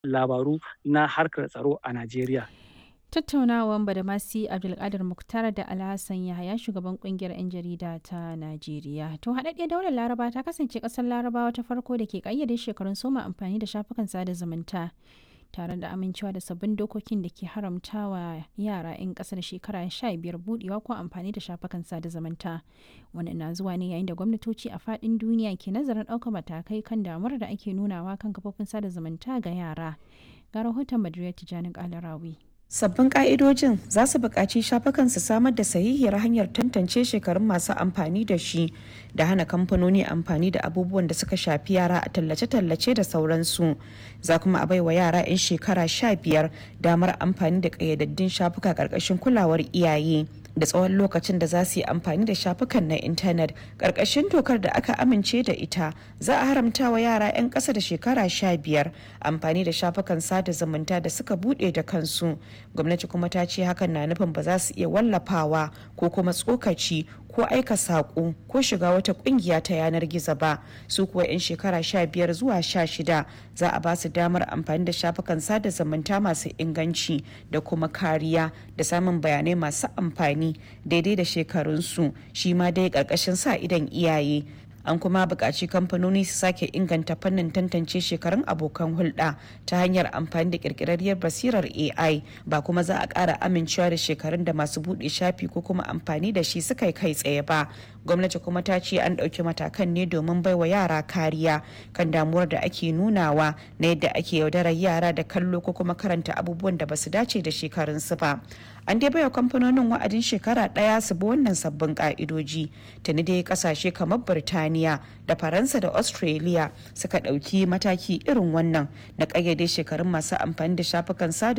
labaru na harkar tsaro a Najeriya. Tattaunawan Badamasi Abdulkadir Muktar da Alhassan Yahaya shugaban kungiyar 'yan jarida ta Najeriya. To haɗaɗɗiyar daular Laraba ta kasance ƙasar Larabawa ta farko da ke ƙayyade shekarun soma amfani da shafukan sada zumunta. tare da amincewa da sabbin dokokin da ke haramtawa yara 'yan ƙasa da shekara 15 budewa ko amfani da shafukan sada zumunta wannan na zuwa ne yayin da gwamnatoci a faɗin duniya ke nazarin ɗaukar matakai kan damuwar da ake nunawa kan kafofin sada zumunta ga yara ga rahoton madrid tijjani kalarawi Sabbin ƙa'idojin za su buƙaci shafukan su samar da sahihiyar hanyar tantance shekarun masu amfani da shi da hana kamfanoni amfani da abubuwan da suka shafi yara a tallace-tallace da sauransu. Za kuma a baiwa yara 'yan shekara sha biyar damar amfani da ƙayyadaddun shafuka ƙarƙashin kulawar iyaye. da tsawon lokacin da za su yi amfani da shafukan na intanet ƙarƙashin dokar da aka amince da ita za a haramta wa yara 'yan ƙasa da shekara sha biyar amfani da shafukan sada zumunta da suka buɗe da kansu gwamnati kuma ta ce hakan na nufin ba za su iya wallafawa ko kuma tsokaci ko aika saƙo ko shiga wata ƙungiya ta yanar gizo ba su kuwa 'yan shekara sha biyar zuwa sha shida za a ba su damar amfani da shafukan sada zumunta masu inganci da kuma kariya da samun bayanai masu amfani daidai da shekarunsu shi ma dai ƙarƙashin sa idan iyaye an kuma buƙaci kamfanoni su sake inganta fannin tantance shekarun abokan hulɗa ta hanyar amfani da ƙirƙirarriyar basirar ai ba kuma za a ƙara amincewa da shekarun da masu buɗe shafi ko kuma amfani da shi suka yi kai tsaye ba gwamnati kuma ta ce an ɗauki matakan ne domin baiwa yara kariya kan damuwar da ake nunawa na yadda ake yaudarar yara da kallo ko kuma karanta abubuwan da basu dace da shekarunsu ba an dai baiwa kamfanonin wa'adin shekara ɗaya su bi wannan sabbin ka'idoji tuni dai kasashe kamar birtaniya da faransa da australia suka ɗauki mataki irin wannan na ƙayyade shekarun masu amfani da shafukan sada